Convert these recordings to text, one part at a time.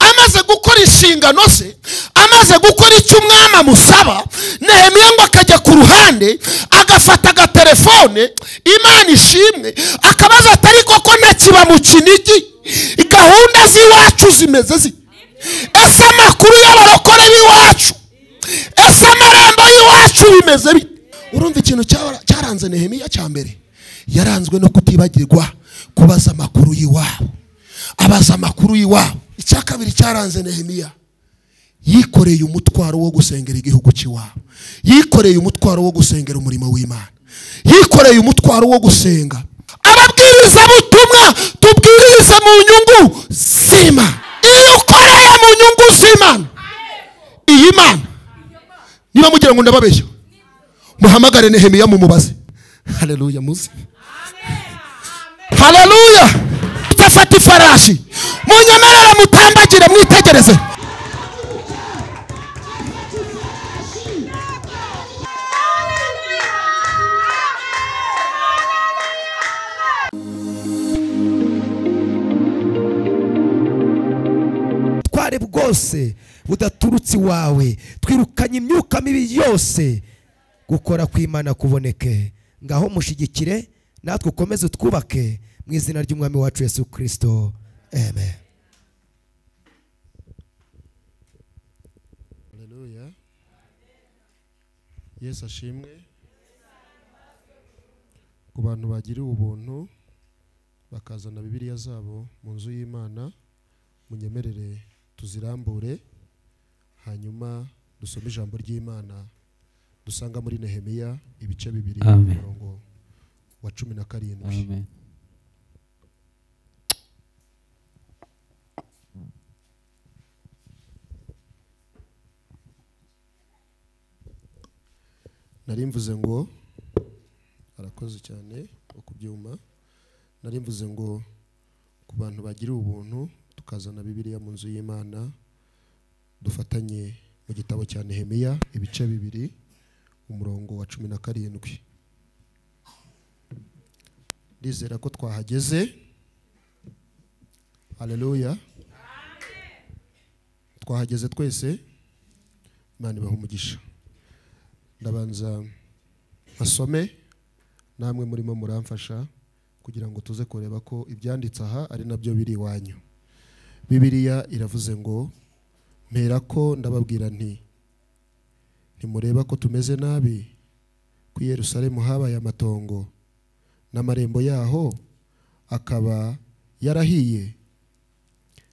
amaze gukora inshingano ze amaze gukora icyo umwami amusaba nehemiya ngo akajya ku ruhande agafata agatelefone imana ishimwe akabaza atari koko ntakiba mu kinigi gahunda z'iwacu zimeze zi ese amakuru y'abarokore b'iwacu ese amarembo y'iwacu bimeze bite urumva ikintu cyaranze nehemiya cya mbere yaranzwe no kutibagirwa kubaza amakuru y'iwabo abaza amakuru y'iwabo icya kabiri cyaranze nehemiya yikoreye umutwaro wo gusengera igihugu cy'iwabo yikoreye umutwaro wo gusengera umurimo w'imana yikoreye umutwaro wo gusenga ababwirizabutumwa tubwirize mu nyungu zima iyo ukoreye mu nyungu z'imana iyi mana niba mugira ngo ndababeshya muhamagare nehemiya mumubaze hareruya muzi hareruya mutafata ifarashi munyemerere mutambagire mwitegereze ubutware bwose budaturutse iwawe twirukanye imyuka mibi yose gukora kw'imana kuboneke ngaho mushigikire natwe ukomeze utwubake mu izina ry'umwami wacu yesu kirisito amen Haleluya. Yesu ashimwe. Ku bantu bagiriwe ubuntu bakazana Bibiliya zabo mu nzu y'Imana munyemerere tuzirambure hanyuma dusome ijambo ry'Imana dusanga muri Nehemiya ibice bibiri Amen. ku murongo wa cumi na karindwi. Amen. nari mvuze ngo arakoze cyane wo ku byuma nari mvuze ngo ku bantu bagiriwe ubuntu tukazana bibiliya mu nzu y'imana dufatanye mu gitabo cya nehemiya ibice bibiri umurongo wa cumi na karindwi ndizera ko twahageze hareruya twahageze twese imana ibaha umugisha ndabanza basome namwe murimo muramfasha kugira ngo tuze kureba ko ibyanditse aha ari nabyo biri iwanyu bibiliya iravuze ngo mpera ko ndababwira nti ntimureba ko tumeze nabi ku i Yerusalemu habaye amatongo n'amarembo yaho akaba yarahiye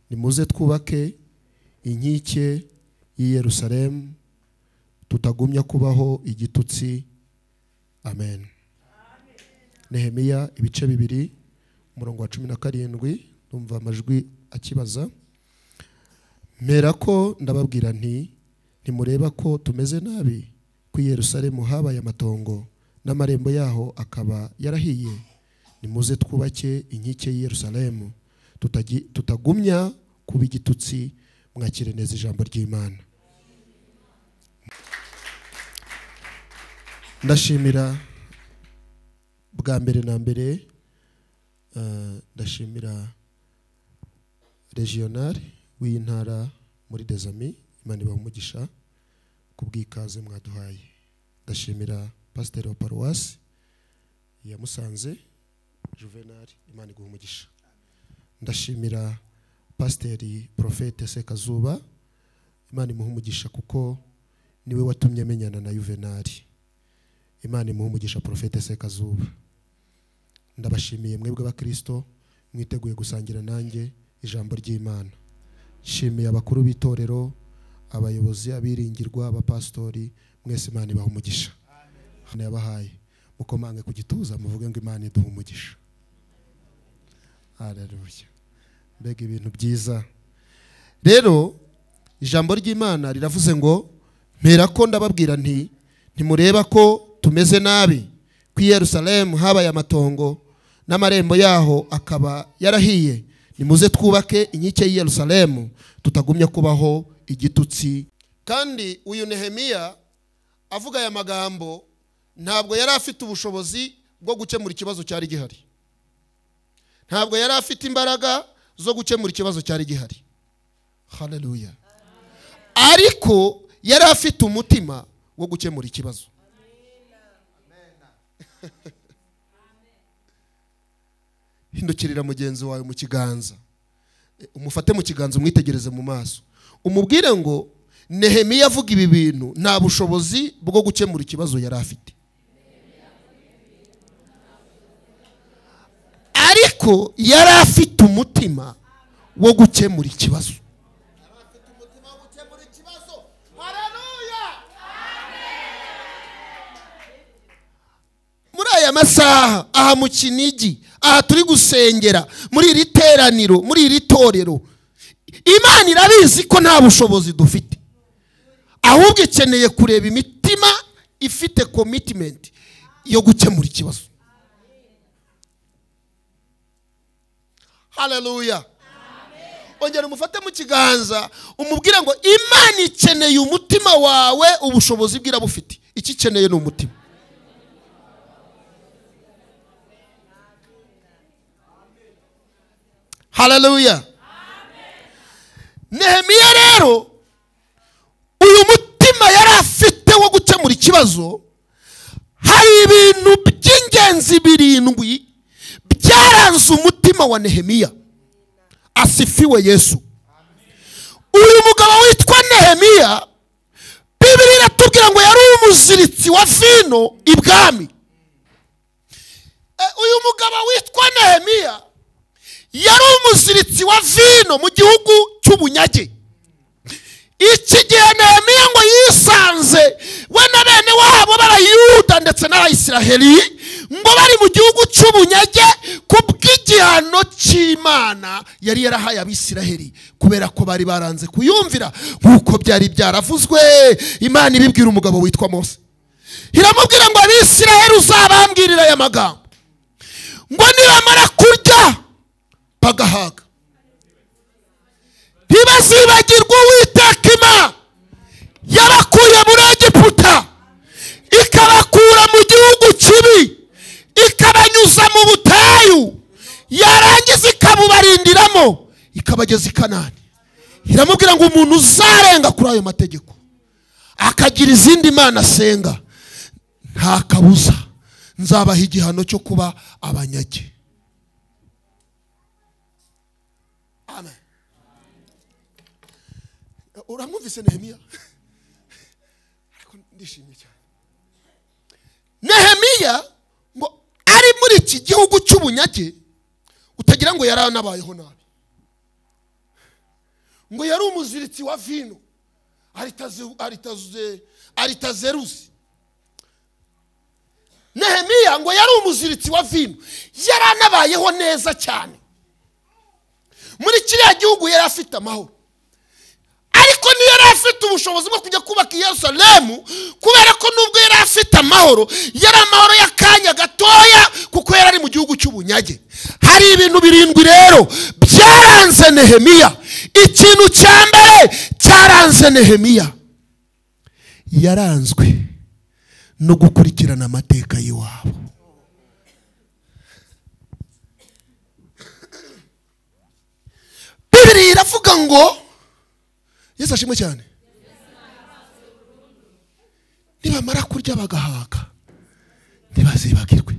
nimuze twubake inkike y'i Yerusalemu tutagumya kubaho igitutsi amen nehemiya ibice bibiri umurongo wa cumi na karindwi numva amajwi akibaza mpera ko ndababwira nti ntimureba ko tumeze nabi ku i Yerusalemu habaye amatongo n'amarembo yaho akaba yarahiye nimuze twubake inkike y'i Yerusalemu tutagi- tutagumya kuba igitutsi mwakire neza ijambo ry'imana ndashimira bwa mbere na mbere eh, ndashimira regionari w'iyi ntara muri dezami imana ibaha umugisha ku bw'ikaze mwaduhaye ndashimira pasiteri wa paruwasi ya musanze juvenali imana iguha umugisha ndashimira pasiteri porofete sekazuba imana imuha umugisha kuko niwe watumye amenyana na juvenali imana imuhe umugisha porofete sekazuba ndabashimiye mwebwe bakristo mwiteguye gusangira nanjye ijambo ry'imana nshimiye abakuru b'itorero abayobozi abiringirwa abapasitori mwese imana ibaha umugisha hano yabahaye mukomange ku gituza muvuge ngo imana iduha umugisha haleluya mbega ibintu byiza rero ijambo ry'imana riravuze ngo mpera ko ndababwira nti ntimureba ko tumeze nabi ku i Yerusalemu habaye amatongo n'amarembo yaho akaba yarahiye nimuze twubake inkike y'i Yerusalemu tutagumya kubaho igitutsi kandi uyu nehemiya avuga aya magambo ntabwo yari afite ubushobozi bwo gukemura ikibazo cyari gihari ntabwo yari afite imbaraga zo gukemura ikibazo cyari gihari haleluya ariko yari afite umutima wo gukemura ikibazo hindukirira mugenzi wawe mu kiganza Eh, umufate mu kiganza umwitegereze mu maso umubwire ngo nehemiya avuga ibi bintu nta bushobozi bwo gukemura ikibazo yari afite ariko yari afite umutima wo gukemura ikibazo muri aya masaha aha mu kinigi aha turi gusengera muri iri teraniro muri iri torero imana irabizi ko nta bushobozi dufite ahubwo ikeneye kureba imitima ifite komitimenti yo gukemura ikibazo haleluya ongera umufate mu kiganza umubwire ngo imana ikeneye umutima wawe ubushobozi bwe irabufite icyo ikeneye ni umutima haleluya nehemiya rero uyu mutima yari afite wo gukemura ikibazo hari ibintu by'ingenzi birindwi byaranze umutima wa nehemiya asifiwe yesu uyu mugabo witwa nehemiya bibiri iratubwira ngo yari umuziritsi wa vino ibwami Eh, uyu mugabo witwa nehemiya yari umuziritsi wa vino mu gihugu cy'ubunyage iki gihe nehemiya ngo yisanze we na bene wabo b'abayuda ndetse n'abayisiraheli ngo bari mu gihugu cy'ubunyage ku bw'igihano cy'imana yari yarahaye abisiraheli kubera ko bari baranze kuyumvira nk'uko byari byaravuzwe imana ibibwira umugabo witwa mose iramubwira ngo abisiraheli uzabambwirire aya magambo ngo nibamara kurya bagahaga ntibazibagirwa uwiteka imana yabakuye muri egiputa ikabakura mu gihugu kibi ikabanyuza mu butayu yarangiza ikabubarindiramo ikabageza i kanani iramubwira ngo umuntu uzarenga kuri ayo mategeko akagira izindi mana asenga nta kabuza nzabaha igihano cyo kuba abanyage amen uramwumvise nehemiya ariko ndishimye cyane nehemiya ngo ari muri iki gihugu cy'ubunyage utagira ngo yari anabayeho nabi ngo yari umuziritsi wa vino aritaze- aritaze- aritazeruzi nehemiya ngo yari umuziritsi wa vino yari anabayeho neza cyane muri kiriya gihugu yari afite amahoro ariko niyo yari afite ubushobozi bwo kujya kubaka i yerusalemu kubera ko nubwo yari afite amahoro yari amahoro y'akanya gatoya kuko yari ari mu gihugu cy'ubunyage hari ibintu birindwi rero byaranze nehemiya ikintu cya mbere cyaranze nehemiya yaranzwe no gukurikirana amateka y'iwabo bibiri iravuga ngo yesu ashimwe cyane nibamara kurya bagahaga ntibazibagirwe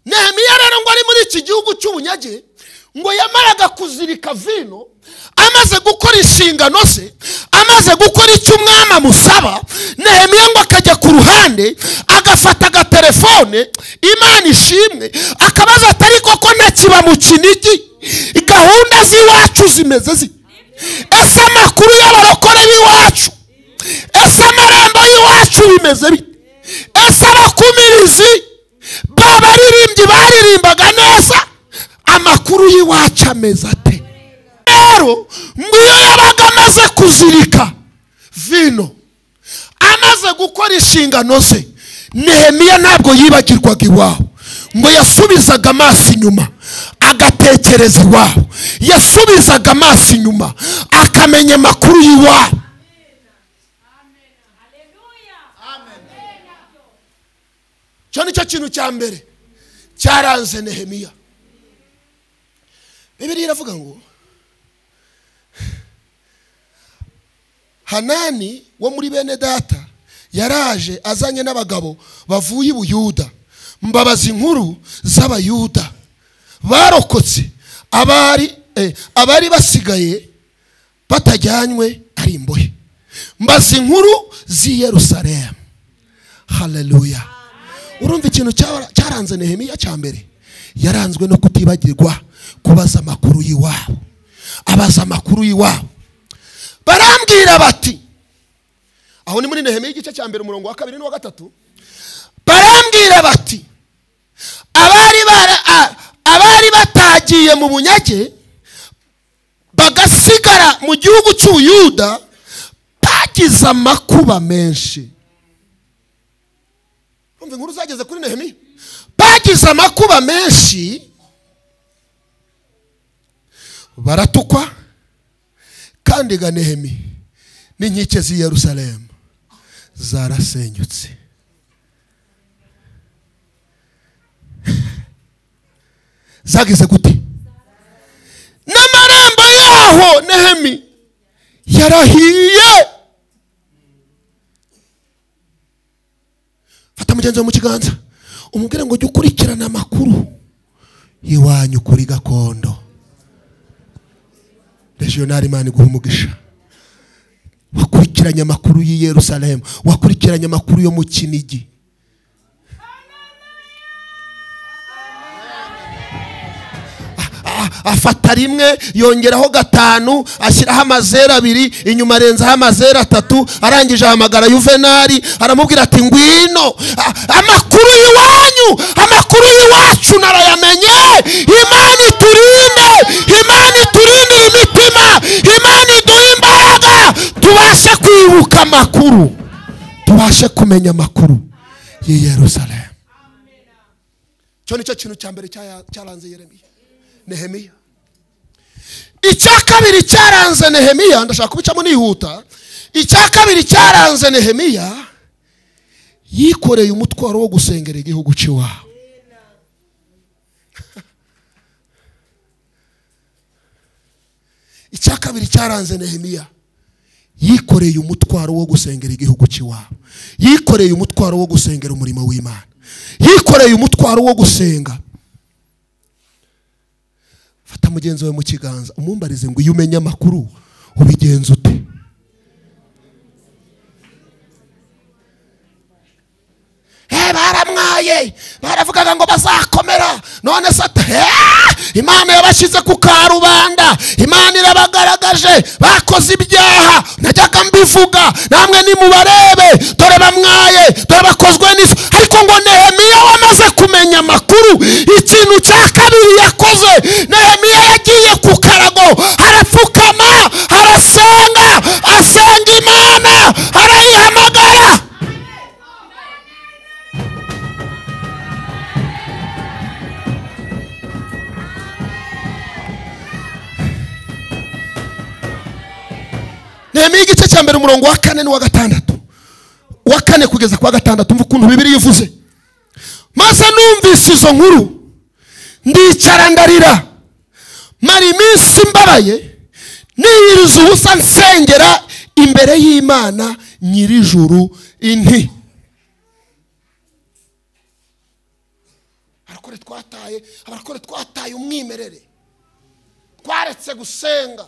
nehemiya rero ngo ari muri iki gihugu cy'ubunyage ngo yamaraga kuzirika vino amaze gukora inshingano ze amaze gukora icyo umwami amusaba nehemiya ngo akajya ku ruhande agafata agatelefone imana ishimwe akabaza atari koko ntakiba mu kinigi gahunda z'iwacu zimeze zite ese amakuru y'abarokore b'iwacu ese amarembo y'iwacu bimeze bite ese abakumirizi b'abaririmbyi baririmbaga neza amakuru y'iwacu ameze ate rero ngo iyo yabaga amaze kuzirika vino amaze gukora inshingano ze nehemiya ntabwo yibagirwaga iwabo ngo yasubizaga amaso inyuma agatekereza iwabo yasubizaga amaso inyuma akamenya amakuru y'iwabo icyo ni cyo kintu cya mbere cyaranze nehemiya bibiri iravuga ngo hanani wo muri bene data yaraje azanye n'abagabo bavuye i buyuda mbabaza inkuru z'abayuda barokotse abari eh, abari basigaye batajyanywe ari imbohe mbaza inkuru z'i yerusalemu haleluya urumva ikintu cyara- cyaranze nehemiya cya mbere yaranzwe no kutibagirwa kubaza amakuru y'iwabo abaza amakuru y'iwabo barambwira bati aho ni muri nehemiya igice cya mbere umurongo wa kabiri n'uwa gatatu barambwira bati abari bara- a- abari batagiye mu bunyage bagasigara mu gihugu cy'ubuyuda bagize amakuba menshi umva inkuru zageze kuri nehemiya bagize amakuba menshi baratukwa kandi ga nehemi n'inkike z'i yerusalemu zarasenyutse zageze gute n'amarembo yaho nehemi yarahiye fata mugenzi wawe mu kiganza umubwire ngo jya ukurikirana amakuru y'iwanyu kuri gakondo regionali mani guha umugisha wakurikiranye amakuru y'i yerusalemu wakurikiranye amakuru yo mu kinigi Ah, afata rimwe yongeraho gatanu ashyiraho amazeru abiri inyuma arenzaho amazeru atatu arangije ahamagara yuvenali aramubwira ati ngwino Ah, amakuru y'iwanyu amakuru y'iwacu narayamenye imana iturinde imana iturinde imitima imana iduhe imbaraga tubashe kwibuka amakuru tubashe kumenya amakuru y'i yerusalemu cyo nicyo kintu cya mbere cyaya- cyaranze yeremiya nehemiya icya kabiri cyaranze nehemiya ndashaka kubicamo nihuta icya kabiri cyaranze nehemiya yikoreye umutwaro wo gusengera igihugu cy'iwabo icya kabiri cyaranze nehemiya yikoreye umutwaro wo gusengera igihugu cy'iwabo yikoreye umutwaro wo gusengera umurimo w'imana yikoreye umutwaro wo gusenga fata mugenzi wawe mu kiganza umumbarize ngo iyo umenye amakuru ubigenza ute Eh, baramwaye baravugaga ngo bazakomera none sata Eh, imana yabashyize ku karubanda imana irabagaragaje bakoze ibyaha najyaga mbivuga namwe nimubarebe dore bamwaye dore bakozwe n'ifu ariko ngo nehemiya wamaze kumenya amakuru ikintu cya kabiri yakoze nehemiya yagiye ku karago arapfukama arasenga asenga imana arayihamagara nehemiya igice cya mbere umurongo wa kane n'uwa gatandatu uwa kane kugeza ku wa gatandatu umva ukuntu bibiri ivuze maze numvise izo nkuru ndicara ndarira mara iminsi mbabaye niyiriza ubusa nsengera imbere y'imana nyirijuru inti arakore twataye abarakore twataye umwimerere twaretse gusenga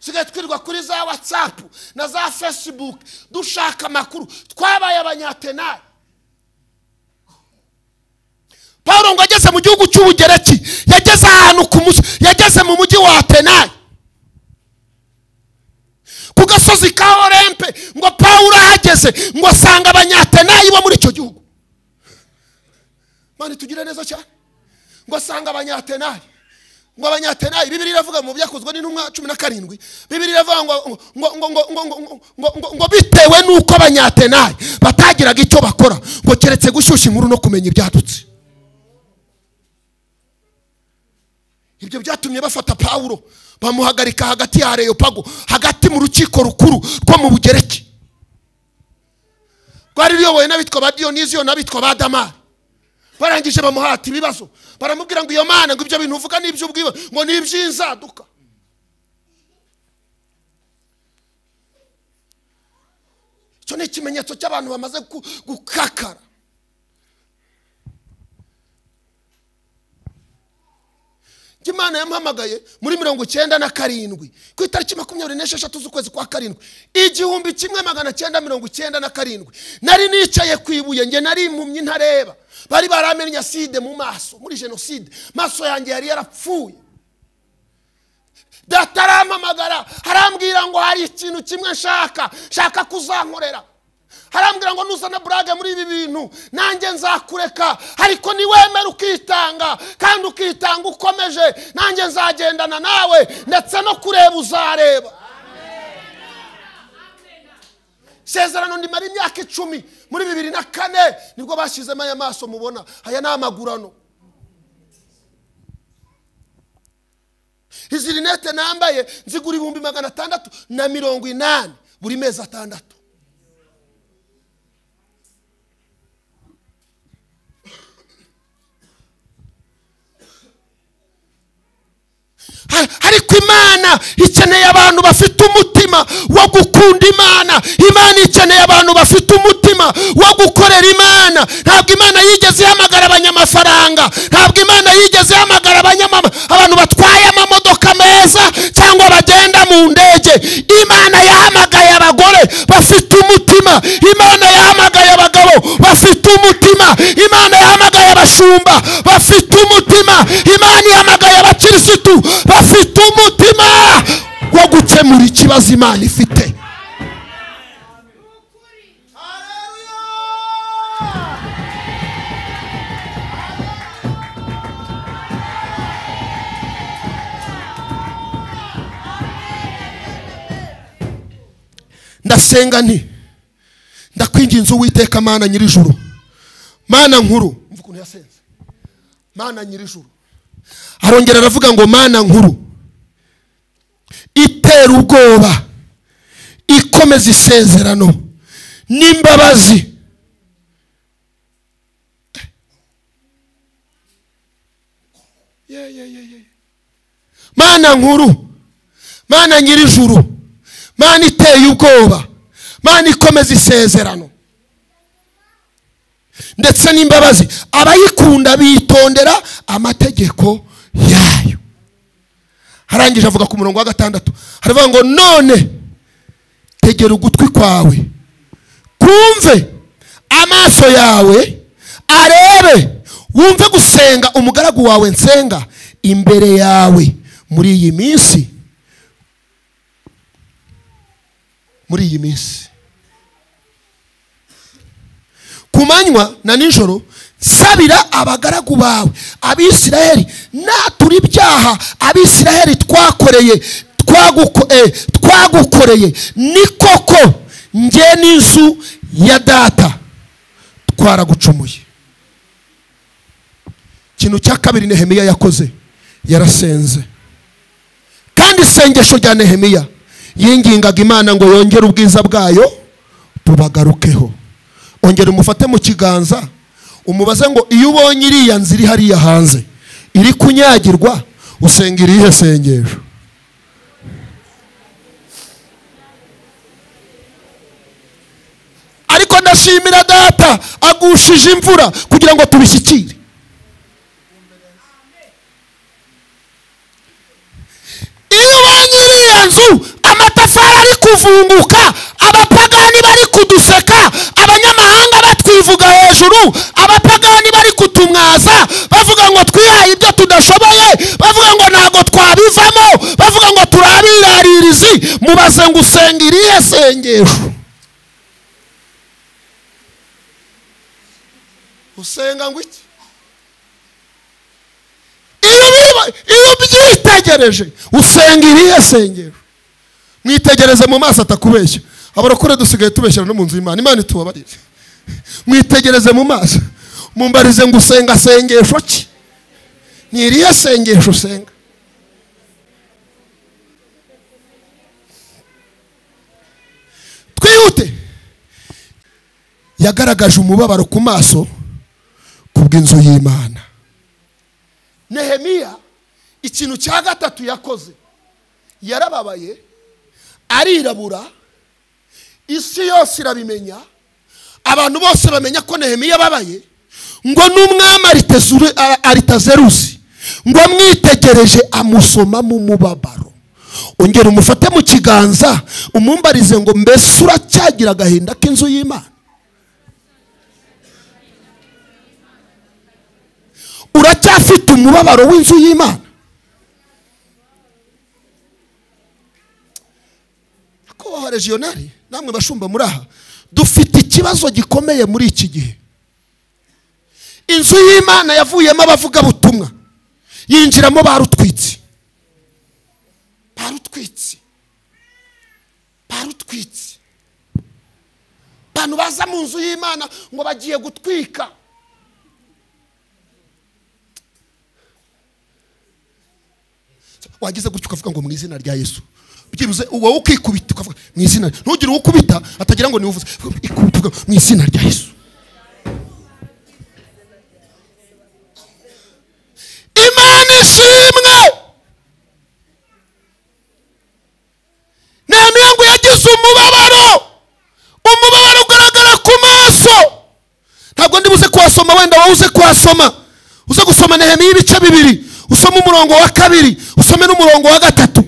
tusigaye twirirwa kuri za watsapu na za fesibuke dushaka amakuru twabaye abanyatenari paul ngo ageze mu gihugu cy'ubugereki yageze ahantu ku mugi yageze mu mujyi wa atenayi ku gasozi ka orempe ngo paul ahageze ngo asanga abanyatenayi bo muri icyo gihugu mani tugire neza cyane ngo asanga abanyatenayi ngo abanyatenayi bibiri iravuga mu byakozwe n'intumwa cumi na karindwi bibiri iravuga ngo ngo ngo ngo ngo ngo ngo ngo ngo bitewe n'uko abanyatenayi batagiraga icyo bakora ngo keretse gushyushya inkuru no kumenya ibyadutse ibyo byatumye bafata pawulo bamuhagarika hagati ya areyopago hagati mu rukiko rukuru rwo mu bugereki rwari ruyobowe n'abitwa ba diyoniziyo n'abitwa ba damari barangije bamuhata ibibazo baramubwira ngo iyo mana ngo ibyo bintu uvuga ni iby'ubwiwe ngo ni iby'inzaduka icyo ni ikimenyetso cy'abantu bamaze gu- gukakara Njye imana yamuhamagaye muri mirongo icyenda na karindwi ku itariki makumyabiri n'esheshatu z'ukwezi kwa karindwi igihumbi kimwe magana cyenda mirongo icyenda na karindwi nari nicaye ku ibuye njye nari impumyi ntareba bari baramenye aside mu maso muri jenoside maso yanjye yari yarapfuye data arampamagara harambwira ngo hari ikintu kimwe nshaka nshaka kuzankorera harambwira ngo nuzana burage muri ibi bintu nanjye nzakureka ariko niwemera ukitanga kandi ukitanga ukomeje nanjye nzagendana nawe ndetse no kureba uzareba isezerano ndimara imyaka icumi muri bibiri na kane nibwo bashyizemo aya maso mubona aya ni amagurano izi rinete nambaye nzigura ibihumbi magana atandatu na mirongo inani buri mezi atandatu Ha- ariko imana ikeneye abantu bafite umutima wo gukunda imana imana ikeneye abantu bafite umutima wo gukorera imana ntabwo imana yigeze ihamagara abanyamafaranga ntabwo imana yigeze ihamagara abanyamama abantu batwaye amamodoka meza cyangwa bagenda mu ndege imana yahamagaye abagore bafite umutima imana yahamagaye abagabo bafite umutima imana yahamagaye abashumba bafite umutima imana yahamagaye abakirisitu bafite umutima wo gukemura ikibazo imana ifite ndasenga nti ndakwinginze uwiteka mana nyir'ijuru mana nkuru mva ukuntu yasenze mana nyir'ijuru arongera aravuga ngo mana nkuru itera ubwoba ikomeza isezerano n'imbabazi Ye, ye, ye, ye. mana nkuru mana nyir'ijuru mana iteye ubwoba mana ikomeza isezerano ndetse n'imbabazi abayikunda bitondera amategeko yayo arangije avuga ku murongo wa gatandatu haravuga ngo none tegera ugutwi kwawe kumve amaso yawe arebe wumve gusenga umugaragu wawe nsenga imbere yawe muri iyi minsi muri iyi minsi ku manywa na nijoro nsabira abagaragu bawe abisiraheli naturi ibyaha abisiraheli twakoreye twaguko- eh, twagukoreye ni koko njye n'inzu ya data twaragucumuye ikintu cya kabiri nehemiya yakoze yarasenze kandi isengesho rya nehemiya yingingaga imana ngo yongere ubwiza bwayo bubagarukeho ongera umufate mu kiganza umubaze ngo iyo ubonye iriya nzu iri hariya hanze iri kunyagirwa usenga irihe sengesho ariko ndashimira data agushije imvura kugira ngo tubishyikire iyo ubonye iriya nzu amatafari ari kuvunguka abapagani bari kuduseka abanyamahanga batwivuga hejuru abapagani bari kutumwaza bavuga ngo twihaye ibyo tudashoboye bavuga ngo ntabwo twabivamo bavuga ngo turi abiraririzi mubaze ngo usenga irihe sengesho usenga ngo iki iyo ubiba- iyo ubyitegereje usenga irihe sengero mwitegereze mu maso atakubeshya abarokore dusigaye tubeshyira no mu nzu y'imana imana itubabarire mwitegereze mu maso mumbarize ngo usenga sengesho ki ni irihe sengesho usenga twihute yagaragaje umubabaro ku maso kubw'inzu y'imana nehemiya ikintu cya gatatu yakoze yarababaye arirabura isi yose irabimenya abantu bose bamenya ko nehemiya ababaye ngo n'umwami aritezuru- a- aritazeruzi ngo amwitegereje amusoma mu mubabaro ongera umufate mu kiganza umumbarize ngo mbese uracyagira agahinda k'inzu y'imana uracyafite umubabaro w'inzu y'imana kubaho regionali namwe bashumba muri aha dufite ikibazo gikomeye muri iki gihe inzu y'imana yavuyemo abavugabutumwa yinjiramo barutwitse barutwitse barutwitse abantu baza mu nzu y'imana ngo bagiye gutwika wageze gutyo ukavuga ngo mu izina rya yesu byibuze wowe ukikubita ukavuga mu izina ntugire uwo ukubita atagira ngo niwuvuze ikubita ukavuga, mu izina rya yesu imana ishimwe nta mirongo yagize umubabaro umubabaro ugaragara ku maso ntabwo ndi buze kuhasoma wenda wowe uze kuhasoma uze gusoma nehemiya ibice bibiri usome umurongo wa kabiri usome n'umurongo wa gatatu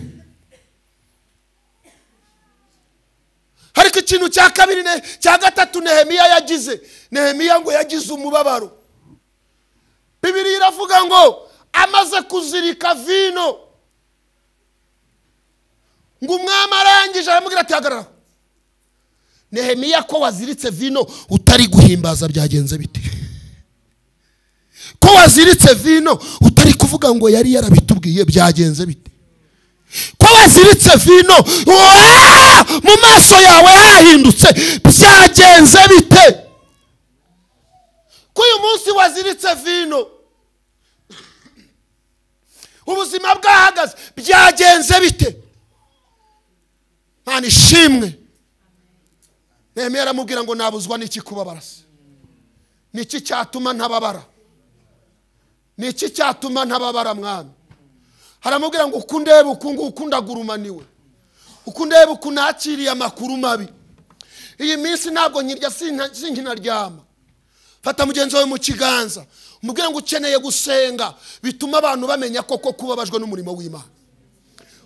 ariko ikintu cya kabiri ne- cya gatatu nehemiya yagize nehemiya ngo yagize umubabaro bibiri iravuga ngo amaze kuzirika vino ngo umwami arangije aramubwira ati hagarara nehemiya ko waziritse vino utari guhimbaza byagenze bite ko waziritse vino utari kuvuga ngo yari yarabitubwiye byagenze bite ko waziritse vino waa, mu maso yawe hahindutse byagenze bite ko uyu munsi waziritse vino ubuzima bwahagaze byagenze bite nta ishimwe nehemiya aramubwira ngo nabuzwa n'iki kubabara se ni iki cyatuma ntababara ni iki cyatuma ntababara mwami haramubwira ngo uko undeba uku nguku ndagurumaniwe uko undeba uku nakiriye amakuru mabi iyi minsi ntabwo nkirya sinka- sinkinaryama fata mugenzi wawe mu kiganza umubwire ngo ukeneye gusenga bituma abantu bamenya koko kubabajwe n'umurimo w'imana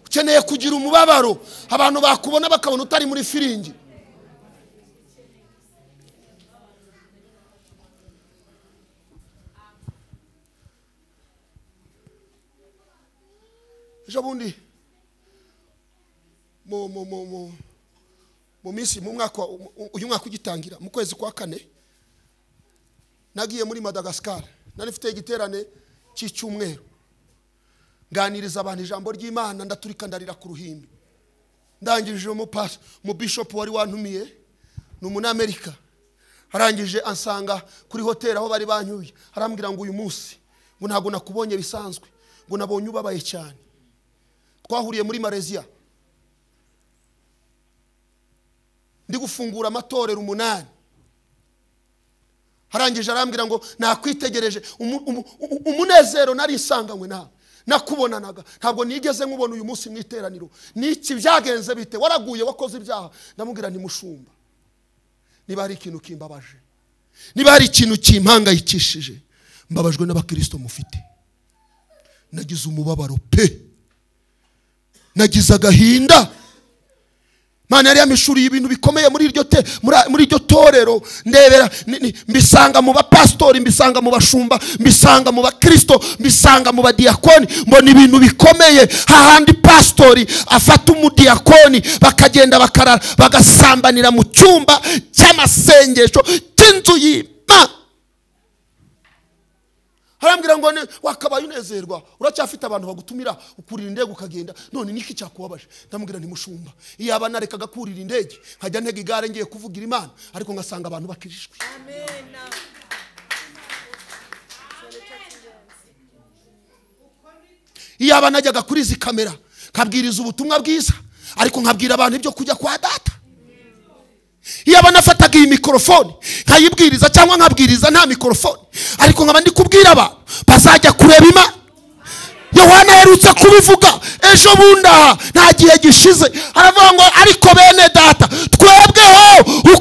ukeneye kugira umubabaro abantu bakubona bakabona utari muri firingi ejo bundi mu mu mu mu mu minsi mu mwaka wa- u- uyu mwaka ugitangira mu kwezi kwa kane nagiye muri madagascar nari mfite igiterane cy'icyumweru nganiriza abantu ijambo ry'imana ndaturika ndarira ku ruhimbi ndangije umupasi mu bishop wari wantumiye ni umunyamerika arangije ansanga kuri hoteli aho bari banyuye arambwira ngo uyu munsi ngo ntabwo nakubonye bisanzwe ngo nabonye ubabaye cyane twahuriye muri malaysia ndi gufungura amatorero umunani arangije arambwira ngo nakwitegereje umu- umu- u- umunezero nari nsanganywe nawe nakubonanaga ntabwo nigeze nkubona uyu munsi mu iteraniro niki byagenze bite waraguye wakoze ibyaha ndamubwira ntimushumba niba hari ikintu kimbabaje niba hari ikintu kimpangayikishije mbabajwe n'abakirisito mufite nagize umubabaro pe nagize agahinda mana yari yamishuriye ibintu bikomeye muri iryo te muri muri iryo torero ndebera ni- ni- mbisanga mu bapasitori mbisanga mu bashumba mbisanga mu bakirisito mbisanga mu badiyakoni mbona ibintu bikomeye hahandi pasitori afata umudiyakoni bakagenda bakarara bagasambanira mu cyumba cy'amasengesho cy'inzu y'imana harambwira ngo ne- wakabaye unezerwa uracyafite abantu bagutumira ukurira indege ukagenda none niki cyakubabaje ndamubwira ntimushumba iyaba narekaga kurira indege nkajya ntega igare ngiye kuvugira imana ariko ngasanga abantu bakirijwe iyaba najyaga kuri izi kamera nkabwiriza ubutumwa bwiza ariko nkabwira abantu ibyo kujya kwa data iyaba nafataga iyi mikorofone nkayibwiriza cyangwa nkabwiriza nta mikorofone ariko nkaba ndi kubwira abantu bazajya kureba imana yohana aherutse kubivuga ejo bundi aha nta gihe gishize aravuga ngo ariko bene data twebweho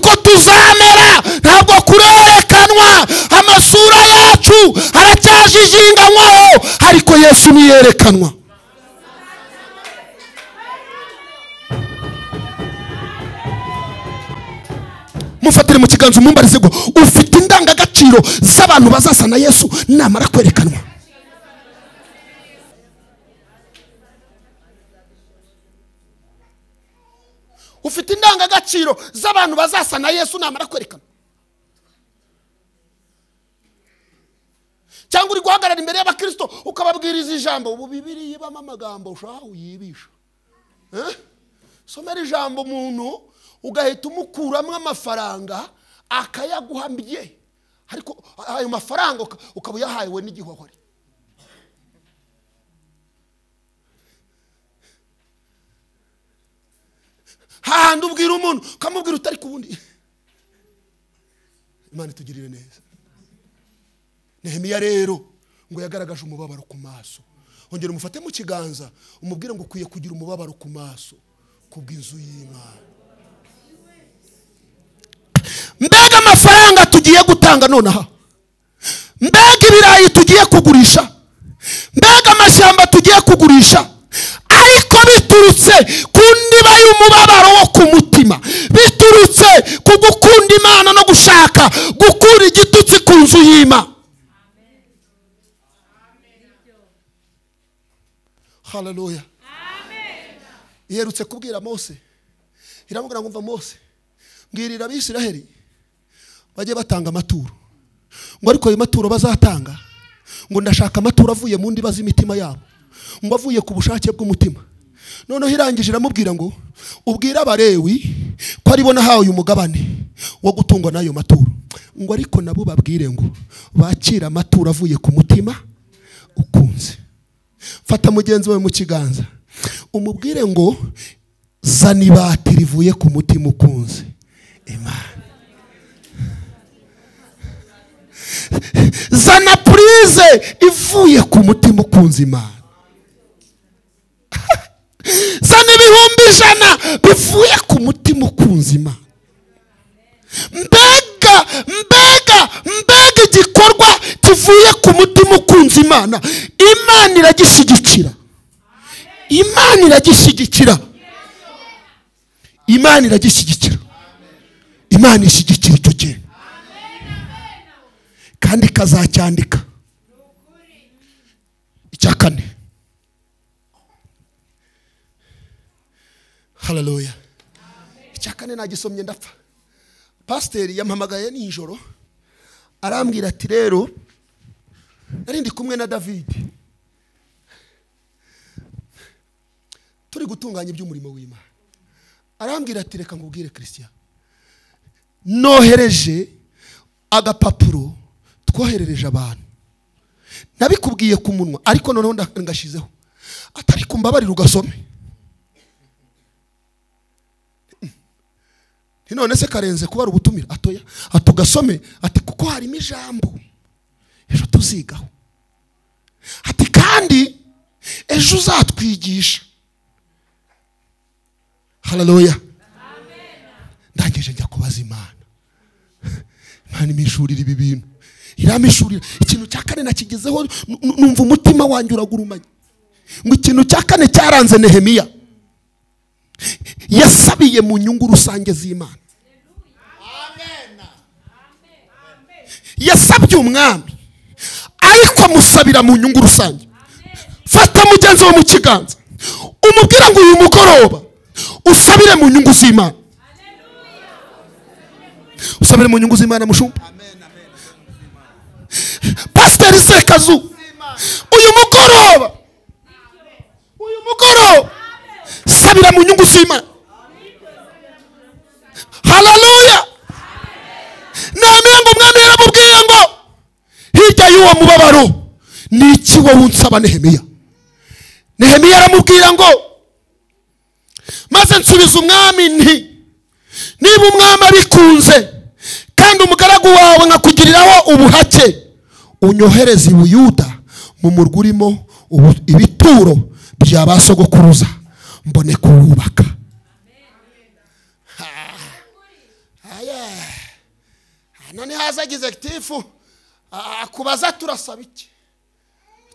icumi yerekanwa mufatire mu kiganza umumbarize ngo ufite indangagaciro z'abantu bazasa na yesu namara kwerekanwa ufite indangagaciro z'abantu bazasa na yesu namara kwerekanwa cyangwa uri guhagarara imbere y'abakirisito ukababwiriza ijambo ubu bibiri yibamo amagambo ushaka uyibisha Eh? somera ijambo umuntu ugahita umukuramo amafaranga akayaguha mbye ariko ayo mafaranga uka- ukaba uyahawe n'igihwahore hahandi ubwira umuntu ukamubwira utari ku wundi imana itugirire neza nehemiya rero ngo yagaragaje umubabaro ku maso ongera umufate mu kiganza umubwire ngo ukwiye kugira umubabaro ku maso kubw'inzu y'imana mbega amafaranga tugiye gutanga nonaha mbega ibirayi tugiye kugurisha mbega amashyamba tugiye kugurisha ariko biturutse ku ndiba y'umubabaro wo ku mutima biturutse ku gukunda imana no gushaka gukura igitutsi ku nzu y'imana haleluya iherutse kubwira mose iramubwira ngo mva mose mbwirira abisiraheli bajye batanga amaturo ngo ariko ayo maturo bazatanga ngo ndashaka amaturo avuye mu ndiba z'imitima yabo ngo avuye ku bushake bw'umutima noneho irangije iramubwira ngo ubwire abarewi ko aribo nahawe uyu mugabane wo gutungwa n'ayo maturo ngo ariko nabo babwire ngo bakire amaturo avuye ku mutima ukunze fata mugenzi wawe mu kiganza umubwire ngo zana ibati rivuye ku mutima ukunze imana zana purize ivuye ku mutima ukunze imana zana ibihumbi ijana bivuye ku mutima ukunze imana mbega mbega mbega igikorwa kivuye ku mutima ukunze imana imana iragishyigikira imana iragishyigikira imana iragishyigikira imana ishyigikira icyo kintu kandi ikazacyandika icya kane hararuya icya kane nagisomye ndapfa pasiteri yampamagaye nijoro arambwira ati rero nari ndi kumwe na davide turi gutunganya iby'umurimo w'imana arambwira ati reka ngubwire christian nohereje agapapuro twoherereje abantu nabikubwiye ku munwa ariko noneho nda- ngashyizeho atari ku mbabarira ugasome nti none se karenze kuba ari ubutumire atoya ati ugasome ati kuko harimo ijambo ejo tuzigaho ati kandi ejo uzatwigisha hararoya ndangije njya kubaza imana imana imishurira ibi bintu iramishurira ikintu cya kane nakigezeho nu- nu- numva umutima wanjye uragurumanye ngo ikintu cya kane cyaranze nehemiya yasabiye mu nyungu rusange z'imana yasabye umwami ariko amusabira mu nyungu rusange fata mugenzi we mu kiganza umubwira ngo uyu mugoroba usabire mu nyungu z'imana usabire mu nyungu z'imana mushumba pasiteri sekazu uyu mugoroba uyu mugoroba sabira mu nyungu z'imana haleluya nehemiya ngo umwami yaramubwiye ngo hirya y'uwo mubabaro ni iki wowe unsaba nehemiya nehemiya aramubwira ngo maze nsubiza umwami nti niba umwami abikunze kandi umugaragu wawe nkakugiriraho ubuhake unyohereze i buyuda mu murwa urimo ubu- ibituro bya ba sogokuruza mbone kuwubaka Ah, aya. Ah, none haza agize gitifu akubaza turasaba iki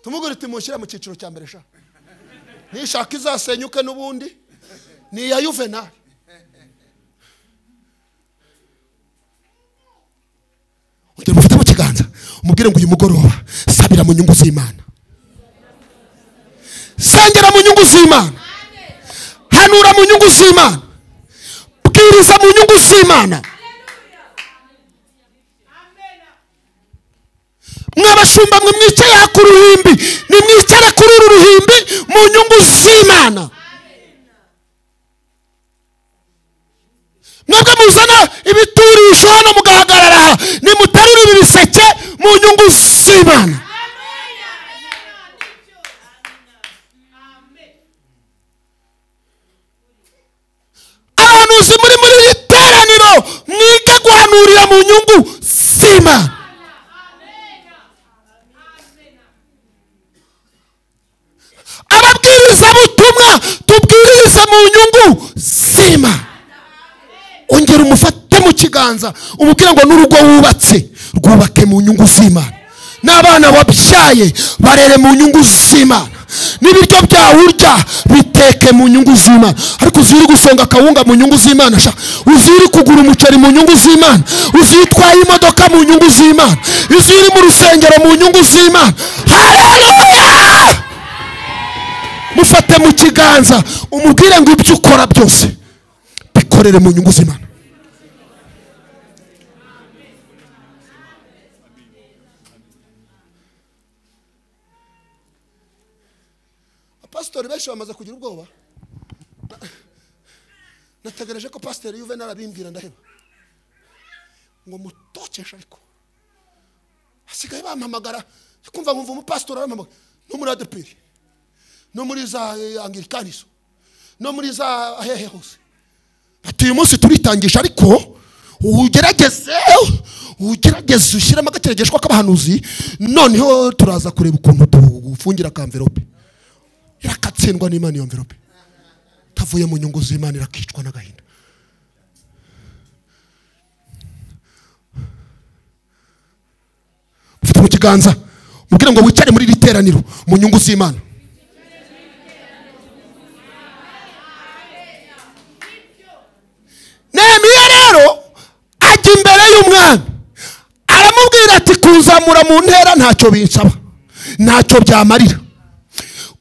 tumubwire uti mushyire mu cyiciro cya mbere sha nishaka izasenyuke n'ubundi ni iya yuvenali urugero mufite mu kiganza umubwire ngo uyu mugoroba sabira mu nyungu z'imana sengera mu nyungu z'imana hanura mu nyungu z'imana bwiriza mu nyungu z'imana mwabashumba mwe mwicare ku ruhimbi nimwicare kuri uru ruhimbi mu nyungu z'imana mwebwe muzana ibiturisho hano mugahagarara aha nimuterura ibi biseke mu nyungu z'imana abahanuzi muri muri iri teraniro mwige guhanurira mu nyungu z'imana ababwirizabutumwa tubwirize mu nyungu z'imana ongera umufate mu kiganza umubwire ngo n'urugo wubatse rwubake mu nyungu z'imana n'abana wabyaye barere mu nyungu z'imana n'ibiryo byawe urya biteke mu nyungu z'imana ariko uzi uri gusonga akawunga mu nyungu z'imana sha uzi uri kugura umuceri mu nyungu z'imana uzi iyo utwaye imodoka mu nyungu z'imana uzi iyo uri mu rusengero mu nyungu z'imana hareruya mufate mu kiganza umubwire ngo ibyo ukora byose bikorere mu nyungu z'imana pasiteri benshi bamaze kugira ubwoba Na- nategereje ko pasiteri yuvenali abimbwira ndaheba ngo mutokeshe ariko basigaye bampamagara kumva nkumva umupasitori arampamagara no muri adeperi no muri za eh, angirikanizo no muri za hehe hose ati uyu munsi turitangisha ariko ugerageze ugerageze ushyiremo agateregeshwa k'abahanuzi noneho turaza kureba ukuntu dufungira ka mverope irakatsindwa n'imana iyo mverope itavuye mu nyungu z'imana irakicwa n'agahinda ufite mu kiganza mubwire ngo wicare muri iri teraniro mu nyungu z'imana nehemiya rero ajya imbere y'umwami aramubwira ati kunzamura mu ntera ntacyo binsaba ntacyo byamarira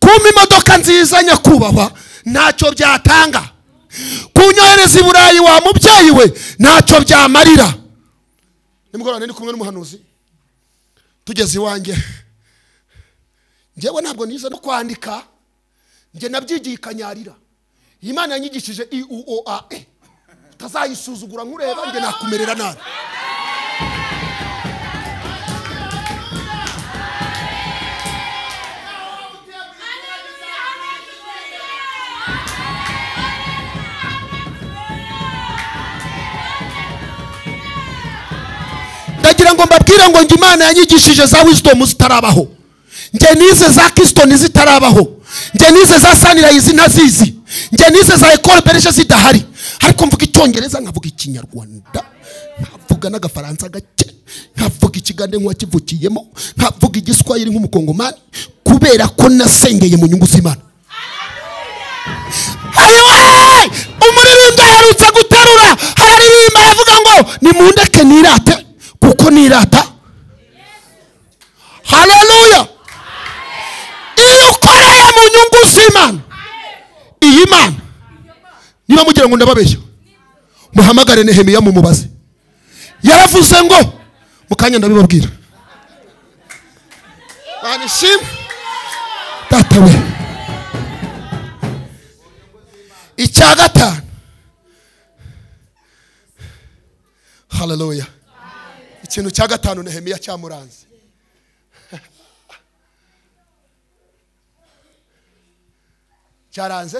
kumpa imodoka nziza nyakubahwa ntacyo byatanga kunyohereza i burayi wa mubyeyi we ntacyo byamarira nimugoroba nari kumwe n'umuhanuzi tugeze iwanjye njyewe ntabwo nize no kwandika njye nabyigiye ikanyarira iyi mana yanyigishije i u o a e utazayisuzugura nkureba njye nakumerera nabi ndagira ngo mbabwire ngo ngo imana yanyigishije za wizidomu zitarabaho njye nize za kisitoni zitarabaho njye nize za sanirayizi ntazizi njye nize za ekore bereje zidahari ariko mvuga icyongereza nkavuga ikinyarwanda nkavuga n'agafaransa gake nkavuga ikigande nk'uwakivukiyemo nkavuga igiswahili nk'umukongomani kubera ko nasengeye mu nyungu z'imana ayoye umuririmbyi aherutse guterura araririmba aravuga ngo nimundeke nirate kuko nirata haleluya iyo ukoreye mu nyungu z'imana iyi mana niba mugira ngo ndababeshya muhamagare nehemiya mumubaze yaravuze ngo mu kanya ndabibabwira banishima data we icya gatanu haleluya ikintu cya gatanu nehemiya cyamuranze cyaranze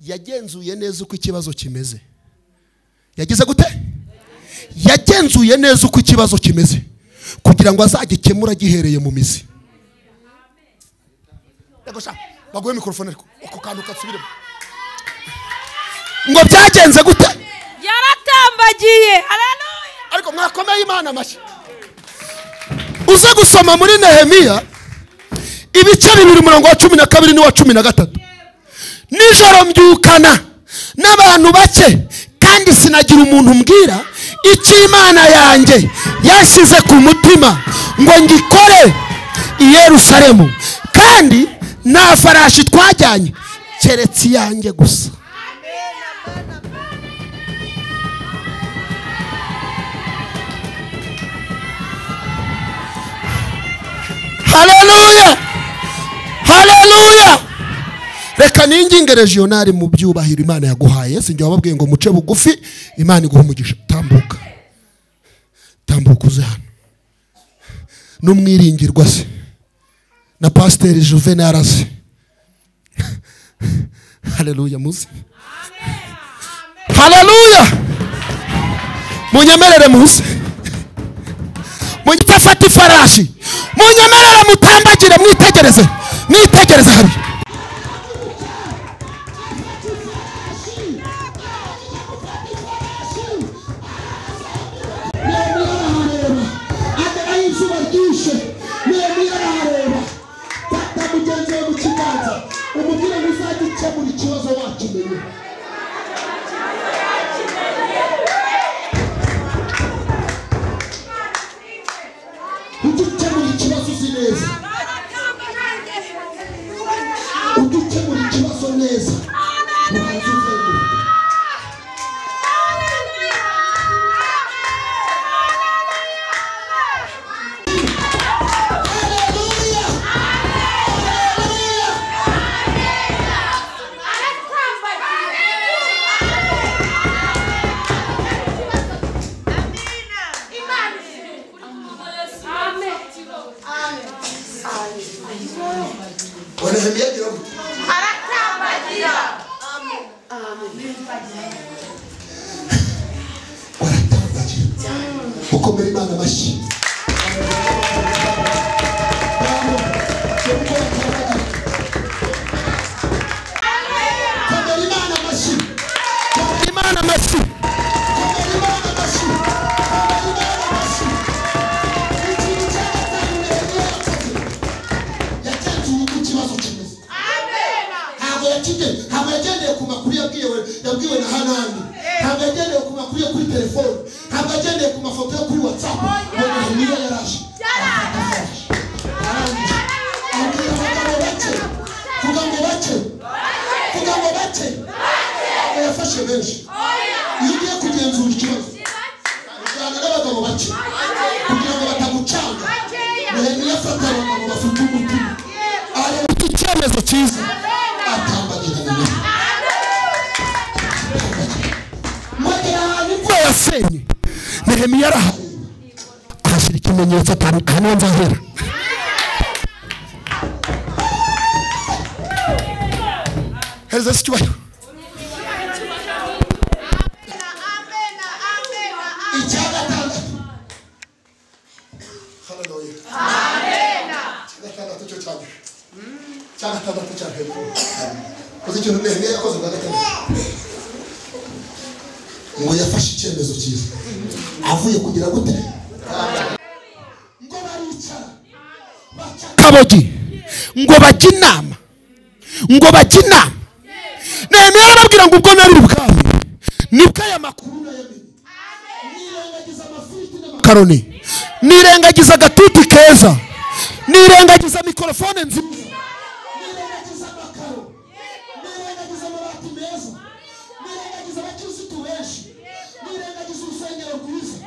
yagenzuye neza uko ikibazo kimeze yagize gute yagenzuye neza uko ikibazo kimeze kugira ngo azagikemure agihereye mu mizi Yego sha, baguhe mikorofone ariko ako kantu kasubiremo ngo byagenze gute yaratambagiye haleluya ariko mwakomeye imana amashyi uze gusoma muri nehemiya ibice bibiri umurongo wa cumi na kabiri n'uwa cumi na gatatu nijoro mbyukana n'abantu bake kandi sinagira umuntu mbwira icyo imana yanjye yashyize ku mutima ngo ngikore i Yerusalemu kandi nta farashi twajyanye keretse iyanjye gusa haleluya haleluya reka ninginge regionali mu byubahiro imana yaguhaye sinjya wababwiye ngo muce bugufi imana iguha umugisha tambuka tambuka uze hano n'umwiringirwa se na pasiteri juvenal aze haleluya muzi haleluya munyemerere muze mutafata ifarashi munyemerere mutambagire mwitegereze mwitegereze habiri agerayo izuba ryishe nehemiya arahareba fata mugenzi we mu kiganza umubwire ngo uzagikemura ikibazo wakimenye ugikemura ikibazo uzi neza ugikemura ikibazo neza ubanza uzenguruka nehemiya agira gute baratambagira gukomera imana amashyi Komera Imana amashyi. imana amashyi Komera Imana amashyi. Komera Imana amashyi. Ikintu cyagatanu Nehemiya yakoze, yagenzura uko ikibazo kimeze. Ntabwo yakige- ntabwo yagendeye ku makuru yabwiwe yabwiwe na hanani ntabwo yagendeye ku makuru yo kuri telefone ntabwo yagendeye ku mafoto yo kuri whatsapp ngo nehemiya yaraje arafata flash arangije abwira abagabo bake vuga ngo bake vuga ngo bake ngo yafashe benshi iyo ugiye kugenzura ikibazo ujyana n'abagabo bake kugira ngo batagucanga nehemiya afata abagabo bafite umutima areba iki cyemezo cyiza atambagira na nawe mwagera ahantu ubwo yasenye nehemiya arahari ahashyira ikimenyetso atanu hano nzahera hereza se icyubahiro icya gatandatu haleluya icya gatandatu cyo cya mbere icya gatandatu cya hejuru uzi ikintu nehemiya yakoze bwa gatandatu ngo yafashe icyemezo cyiza avuye kugira gute ngo baricara baca kabogi ngo bajye inama ngo bajye inama nehemiya arababwira ngo ubwo nari ubwami nibwo aya makuru kuri nayamini nirengagiza amafiriti n'amakuru makaroni nirengagiza agatuti keza nirengagiza mikorofone nziza nirengagiza amakaro nirengagiza amabati meza nirengagiza abakirisitu benshi nirengagiza urusengero rwiza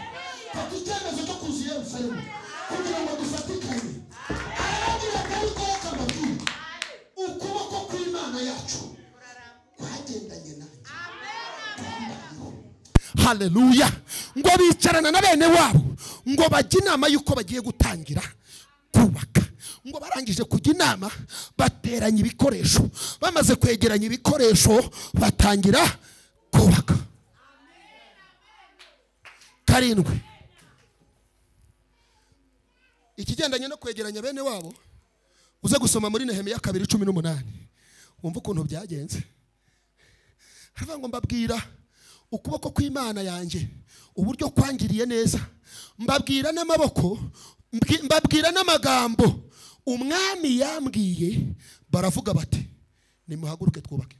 fata icyemezo cyo kuza i yerusalemu kugira ngo dufatikanye arababwira ati ariko reka mbabwire ukuboko kw'imana yacu kwagendanye nanjye kwambariyeho haleluya ngo bicarana na bene wabo ngo bajye inama y'uko bagiye gutangira kubaka ngo barangije kujya inama bateranya ibikoresho bamaze kwegeranya ibikoresho batangira kubaka karindwi ikigendanye no kwegeranya bene wabo uze gusoma muri nehemiya kabiri cumi n'umunani wumva ukuntu byagenze haravuga ngo mbabwira ukuboko kw'imana yanjye uburyo kwangiriye neza mbabwira n'amaboko Mbwi- mbabwira n'amagambo umwami yambwiye baravuga bati nimuhaguruke twubake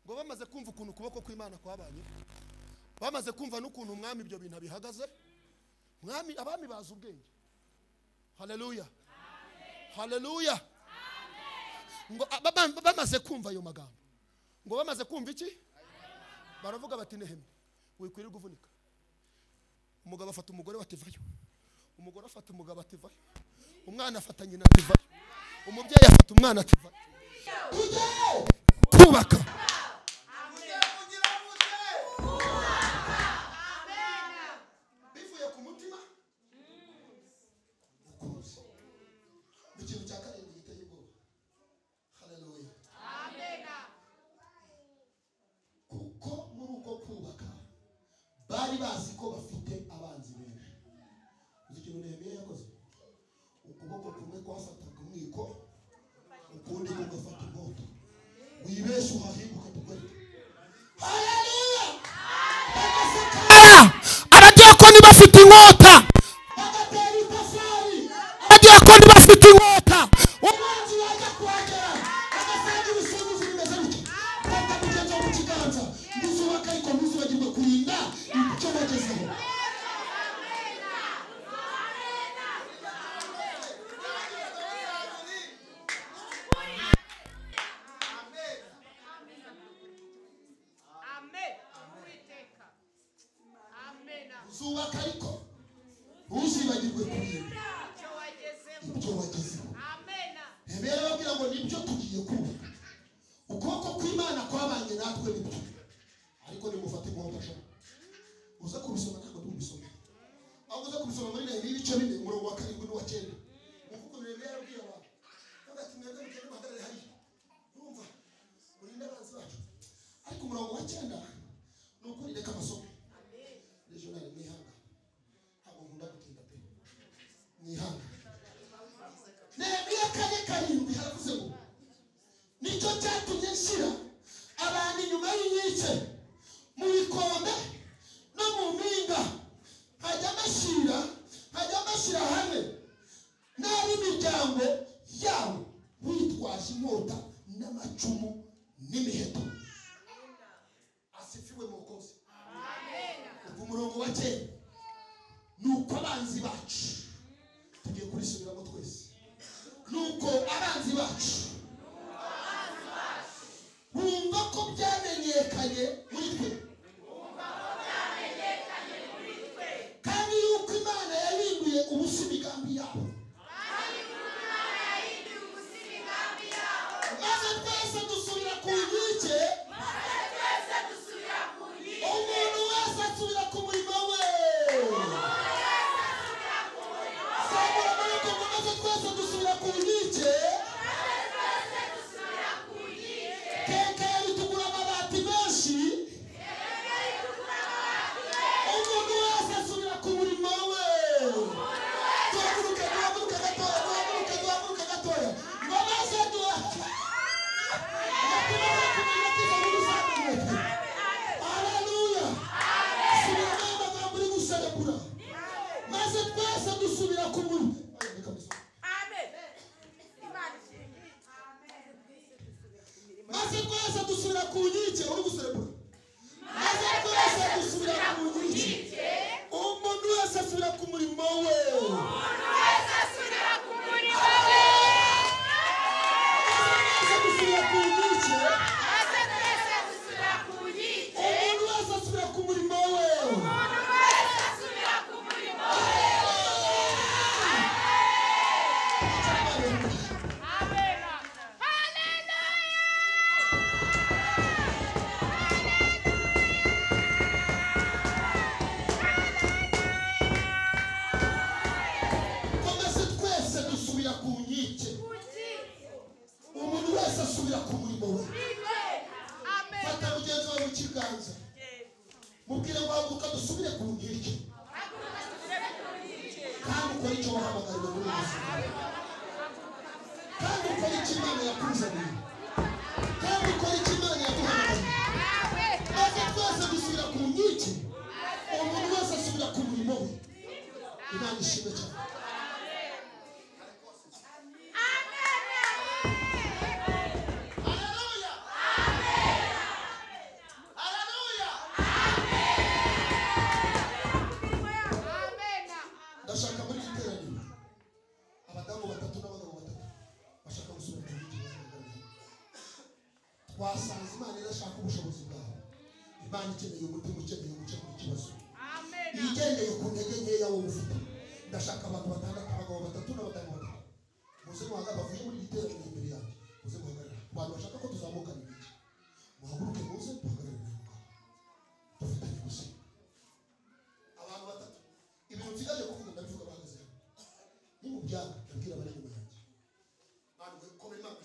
ngo bamaze kumva ukuntu ukuboko kw'imana kwabanye bamaze kumva n'ukuntu umwami ibyo bintu abihagaze mwami abami bazi ubwenge haleluya haleluya ngo a- ba- ba- bamaze kumva ayo magambo ngo bamaze kumva iki baravuga bati nehemi wikwirirwa uvunika umugabo afata umugore bativayo umugore afata umugabo ativayo umwana afata nyina ativayo umubyeyi afata umwana ativayo kubaka bivuye ku mutima ukuzi ikintu cya karindwi giteye ubwoba haleluya kuko muri uko kubaka bari bazi ko bafite abanzi benshi uzi ikintu nehemiya yakoze ukuboko kumwe kwafataga umwiko ukundi kugafata inkota wibeshye uhahinguka tugarika haleluya abadiyakoni bafite inkota bagatera itafari abadiyakoni bafite inkota Umwanzi wajya kuhagera agasanga ibisubizo bimeze bityo fata ku cyo mu kiganza ntuzubaka ariko ntuzibagirwe kurinda icyo bagezeho Amen. Uwiteka. Amena. uzubaka ariko ntuzibagirwe kurinda Icyo wagezeho. ibyo wagezeho Amena. ntibere babwira ngo nibyo tugiye kubaka ukuboko kw'imana kwabanye natwe nibyo ariko nimufate inkonda sha uza kubisoma ntabwo ndi kubisoma ahubwo uza kubisoma muri nehemiya ibice bine umurongo wa karindwi n'uwa cyenda umuvugo nehemiya yabwiye abantu bagati mwebwe mugende muhagarare hariya urumva urinde abanzi bacu ariko umurongo wa cyenda ni ukuri reka amasomo regional mwihanga ntabwo nkunda gutinda pe mwihanga nehemiya kane karindwi haravuze ngo nicyo cyatumye nshyira abantu inyuma y'inkike mu bikombe no mu mpinga hajya bashyira hajya bashyira hamwe n'ab'imiryango yabo bitwaje inkota n'amacumu n'imiheto asifiwe mu kose ubwo umurongo wa kera ni uko abanzi bacu tugiye kurisubiramo twese nuko abanzi bacu bumva ko byamenyekanye muri twe kandi yuko imana yahinduye ubusa imigambi yabo maze twese dusubira ku nkike umuntu wese asubira ku murimo we zamura amaboko ngo maze twese dusubira ku nkike keke itugura amabati menshi umuntu wese asubira ku murimo we duhaguruke duhaguruke gatoya duhaguruke duhaguruke gatoya ngo maze duhaguruke Haleluya. Subiramo amagambo uri guserebura. Maze twese dusubira ku murimo. Reka mbisome. Amen. Imana ishimwe. maze twese dusubira ku nkike uri guserebura maze twese dusubira ku nkike umuntu wese asubira ku murimo we Asubira ku murimo we. maze dusubira ku nkike Maze twese dusubira ku nkike. umuntu wese asubira ku murimo we Umuntu wese asubira ku murimo we. Amena. Hallelujah. ko maze twese dusubira ku nkike umuntu wese asubira ku murimo we Amen. fata mugenzi wawe mu kiganza mubwire ngo haguruka dusubire ku nkike kandi ukora icyo wahamagariwe muri ubu buzima kandi ukora icyo imana yakuzaniye kandi ukora icyo imana yaguhamagariye maze twese dusubira ku nkike umuntu wese wasanze imana idashaka ubushobozi bwawe imana ikeneye umutima ukeneye gukemura ikibazo igendeye ku ntege nkeya wowe ufite ndashaka abantu batandatu abagabo batatu n'abadamu batatu muze muhagarara bavuye muri iri teraniro imbere yanjye muze muhagarara abantu bashaka ko tuzamukana ibiki muhaguruke muze duhagarare ntabwo dufatanye gusenga abantu batatu ibintu nsigaje kuvuga ndabivuga bahagaze hano ni mu byago ndabwira abari inyuma yanjye bantu komera imana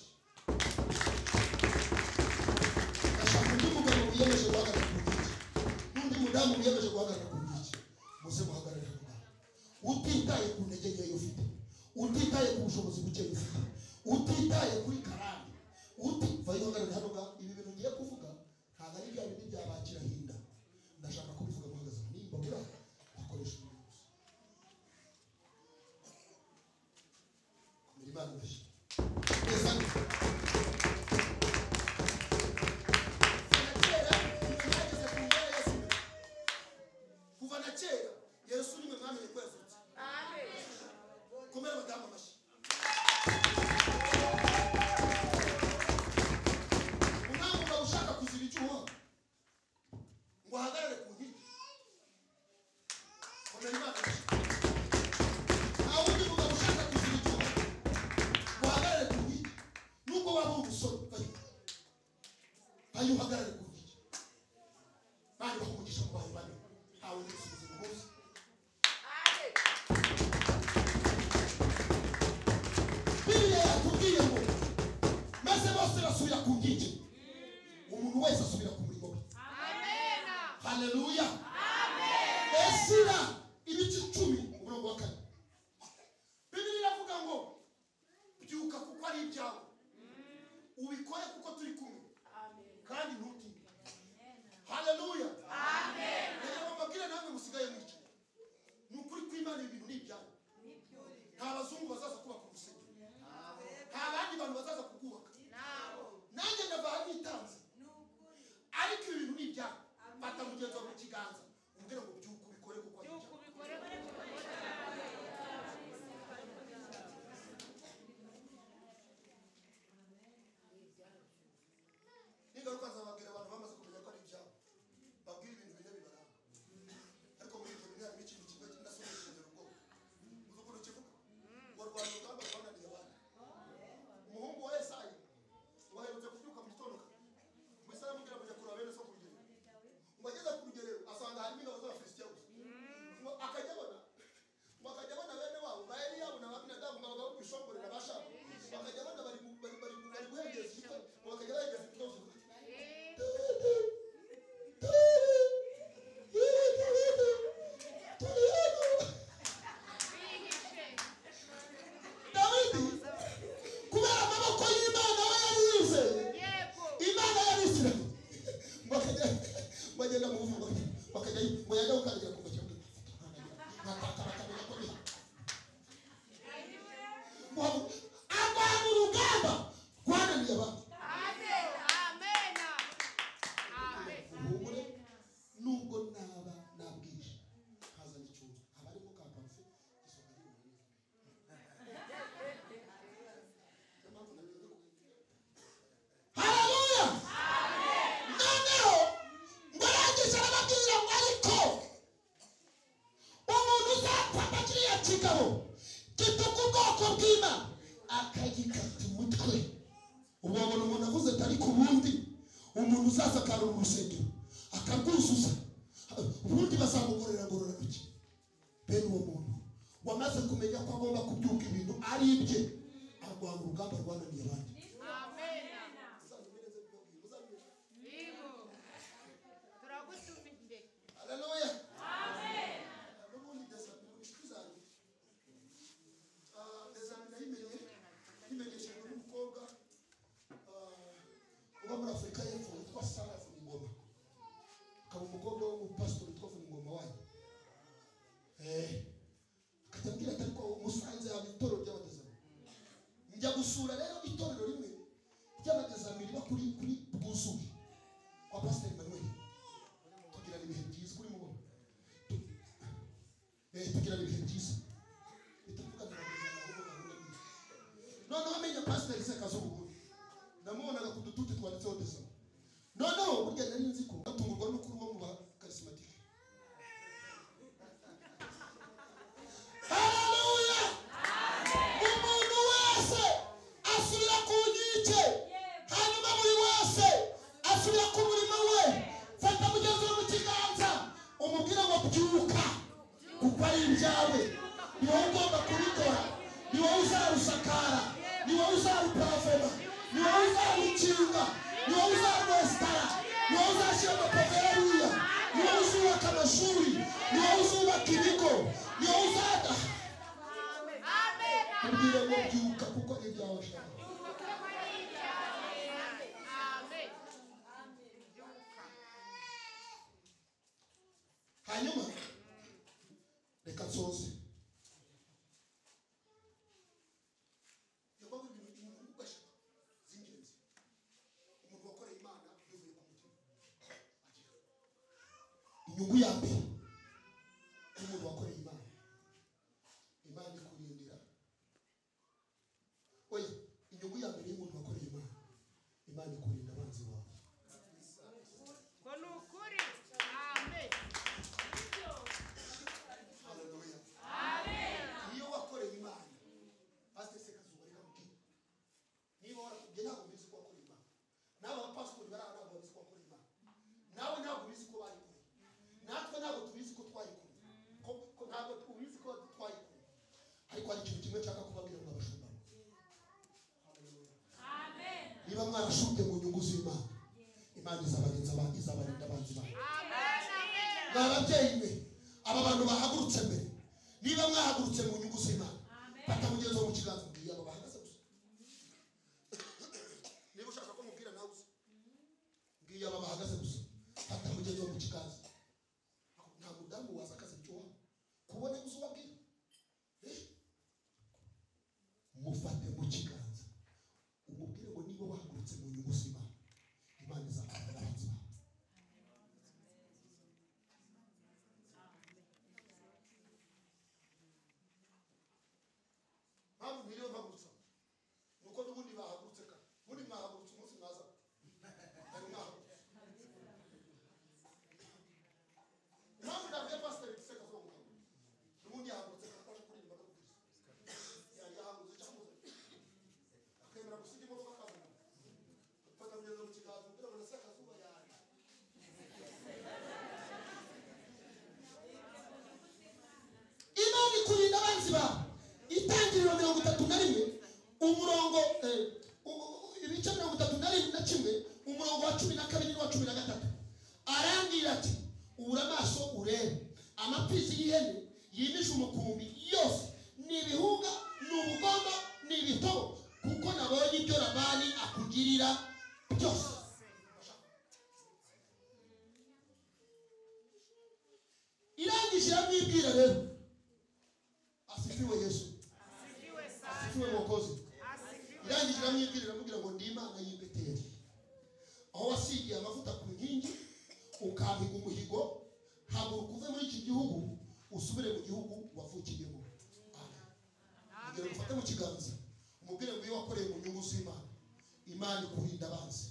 ndashaka undi mugabo wiyemeje guhagarara ku bwiki n'undi mudamu wiyemeje guhagarara ku bwiki muze guhagararira mu Rwanda utitaye ku ntege nkeya ufite utitaye ku bushobozi buke ufite utitaye kuri karani uti vayo hagarara hano ngaho ibi bintu ngiye kuvuga ntabwo ari bya bindi bya ba kirahinda ndashaka kubivuga muhagaze aho nimba muri aho dukoresha umuntu gusa kumira imana mbese neza kera umuntu yageze ku ngoro ya Yesu. kuva na kera yesu ni mwe mwamenye ko yazutse komera abadamu amashyi umwami ukaba ushaka kuzira icyuho ngo ahagarare ku nkiki komera imana amashyi nta wundi mugabo ushaka kuzira icyuho ngo ahagarare ku nkiki nubwo waba uri umusore vayo vayo uhagarare ku nkiki bari bakumugisha mu bantu bane ntawe n'ibisubizo bihuza biriya yatubwiye ngo maze bose basubira ku nkiki umuntu wese asubira ku murimo we haleluya esira ibice icumi umurongo wa kane bibiri iravuga ngo byuka kuko ari ibyawe ubikore kuko turi kumwe kandi ntutinde haleluya reka bambabwire namwe musigaye mwicaye ni ukuri kw'imana ibintu ni ibyawe nta bazungu bazaza kubaka urusengero nta bandi bantu bazaza kurwubaka nanjye ndavaha nitanze ariko ibi bintu ni ibyawe fata mugenzi wawe mu kiganza umubwire ngo byuka ubikore kuko ari ibyawe n'ingaruka zababwira abantu bamaze kumenya ko ari ibyabo babwira ibintu bine bibaranga ariko muri ibyo bine harimo ikintu kimwe kinasobanukije ubwoko uzi ukuntu kivuga ngo rwanda urugamba rwananiye abana umuhungu wa esayi waherutse kubyuka mu gitondo kare umusore amubwira ngo jya kureba bene so ku rugerero ngo ageze ku rugerero asanga harimo ingabo z'abafilisitiya gusa ngo akajya abona ngo akajya abona bene wabo ba eliyabu na babinadabu ngo bagabo ku ishongore na bashaka bakajya abona bari mu- bari- bari bari guhengeza igitabo ngo bakajya bahengeza igitabo kivuga dawidi kubera amaboko y'imana we yarize imana yarisirayeli bagenda mu buvuga bakajya ngo yajya gukandagira ku ntoki bakabona ko ni abantu urugamba rwananiye abantu humure nubwo naba nabwije hazana icyuma haba arimo ka parufe isonga ari umuntu niyo mpamvu nabivuga ko haleluya noneho ngo arangije arababwira ngo ariko umuntu uzafata kiriya kigabo gituka ubwoko bw'imana akagikata umutwe ubu babona umuntu avuze ati ariko ubundi umuntu uzasakarura urusengero akarwuzuza ubundi bazamukorera ngororantoki bene uwo muntu wamaze kumenya ko agomba kubyuka ibintu ari ibye arwanya urugamba rwananiye abandi turagutumiye Haleluya. N'ubundi ndasaba inshuti zanjye. Ah, ndasanga yimenye, yimenyeshejwe n'umukobwa ah, uba muri Afurika y'Epfo witwa Sara Vuningoma. Akaba umukobwa w'umupasitori witwa Vuningoma wanyu. Eh, akajya ambwira ati ariko musanze haba itorero ry'abadezami. Njya gusura rero itorero rimwe ry'abadezami riba kuri kuri Bwuzuye kwa Pasiteri Manuel tugirana ibihe byiza kuri mu eh tugirana ibihe byiza bitavuga ngo ntabwo ahubwo gahunda ni noneho amenya pasiteri se kazi ubu ndamubonaga ku dututi twanditseho desama burya nari nzi ko batungurwa n'ukuri wo mu ba karisimatike haleluya umuntu wese asubira ku nkike hanyuma buri wese asubira ku murimo we fata mugenzi we mu kiganza umubwire ngo byuka kuko ari ibyawe ni wowe ugomba kubikora ni wowe uzarusakara ni wowe uzarupavoma ni wowe uzarukinga ni wowe uzarwesitara ni wowe uzashyira amapave hariya ni wowe uzubaka amashuri ni wowe uzubaka ibigo ni wowe uzadaha ubwire ngo byuka kuko ibyawe shaka hanyuma reka nsoze yagomba kugira ibintu ugashaka z'ingenzi umuntu wakoreye imana bivuye ku mutima agira inyungu ya mbere y'umuntu wakoreye imana imana ikurindira oya inyungu ya mbere y'umuntu wakoreye imana imana ikurinda abanzi bawe ngo ni ukuri amen haleluya iyo wakoreye imana pasiteri sekazuba reka mubwira niba warakubye ntabwo ubizi ko wakoreye imana n'aba bapasitori bari aha ntabwo babizi ko wakoreye imana nawe ntabwo ubizi ko bayikoreye natwe ntabwo tubizi ko twayikoreye ko- ko ntabwo tubizi ko twayikoreye ariko hari ikintu kimwe nshaka kubabwira ngo abashumba Haleluya. niba mwarashumbye mu nyungu z'imana imana izabarinda aba- izabarinda abanzi bayo mwa babyeyi mwe aba bantu bahagurutse mbere niba mwahagurutse mu nyungu z'imana fata mugenzi wo mu kiganza mbwiye aba bahagaze gusa niba ushaka ko mubwira nawe uze mbwiye aba bahagaze gusa fata mugenzi wo mu kiganza nta mudamu waza akazi byuha kubone gusa ubabwira Eh? mufate mu kiganza umubwire ngo niba wahagurutse mu nyungu z'imana imana izakurindira abanzi bawe mpamvu mwiriwe mpagurutsa ni uko n'ubundi bahagurutse kare ubundi mwahagurutse umunsi mwaza ari mwahagurutse impamvu ndabwiye pasiteri guseka zo mu kanwa n'ubundi yahagurutse kare kwaje kuririmba no kubwiriza yari yahagurutse cyangwa se akemera gusiga imodoka akavuga fata kugeza mu kiganza kugira ngo nase akazuba yari imana ikurinda abanzi bawe itangiriro mirongo itatu na rimwe umurongo eh, u- u- ibice mirongo itatu na rimwe na kimwe umurongo wa cumi na kabiri n'uwa cumi na gatatu arambwira ati ubura amaso urebe amapfizi y'ihene yimije umukumbi yose ni ibihuga ni ubugondo ni ibitobo kuko nabonye ibyo labani akugirira byose irangije iramwibwira rero asifiwe yesu asifiwe sana asifiwe mukozi asifiwe irangije iramwibwira iramubwira ngo ndi imana y'i beteli aho wasigiye amavuta ku nkingi ukahiga umuhigo haguruka uve muri iki gihugu usubire mu gihugu wavukiyemo Amen. kugira ngo ufate mu kiganza umubwire ngo iyo wakoreye mu nyungu z'imana imana ikurinda abanzi